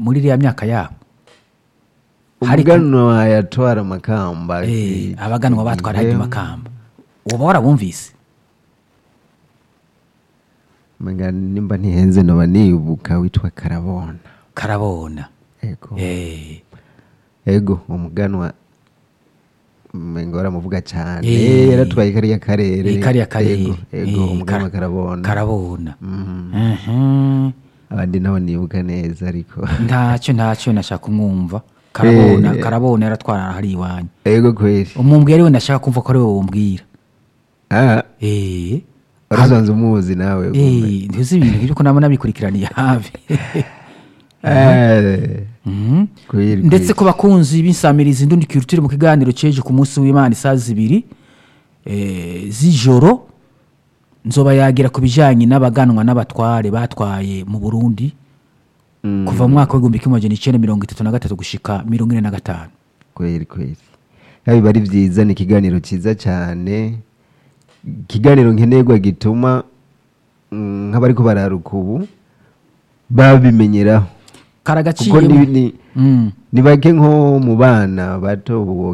muri iriya myaka yabo Hari ku- umuganwa yatwara amakamba Eh, abaganwa batwara igihe- hajya makamba uba warabumvise Umenga nimba ntihenze noba nibuka witwa karabona karabona ego Eh, ego umuganwa umenga baramuvuga cyane Eh. yaratwaye kariya karere eh, kariya karere ego ego Eh, umuganwa kara- karabona karabona Mhm. Mhm. abandi nabo nibuka neza ariko ntacyo ntacyo nashaka kumwumva karabona Eh. karabona yaratwara hari iwanyu ego kweli umumbwira we ndashaka kumva ko ari wowe wumbwira ah Eh, warasanze umuzi nawe eh, ntuzi ibintu nk'ibyo ko naba nabikurikiraniye hafi Eh, Mhm. kweli ndetse kweli. ku bakunzi b'insamirizi ndundi kirutire mu kiganiro ceje ku munsi w'imana isaha zibiri eh, z'ijoro nzoba yagira ku bijyanye n'abaganwa n'abatware batwaye mu burundi Mm, kuva mu mwaka w'igihumbi kimwe magana icyenda mirongo itatu na gatatu gushika mirongo ine na gatanu kweli kweli ya biba ari byiza ni ikiganiro cyiza cyane ikiganiro nkenerwa gituma mm, nk'abari ko bararuka ubu babimenyeraho kuko ni, karagaciyemo ni, Mm. ni bake nko mu bana bato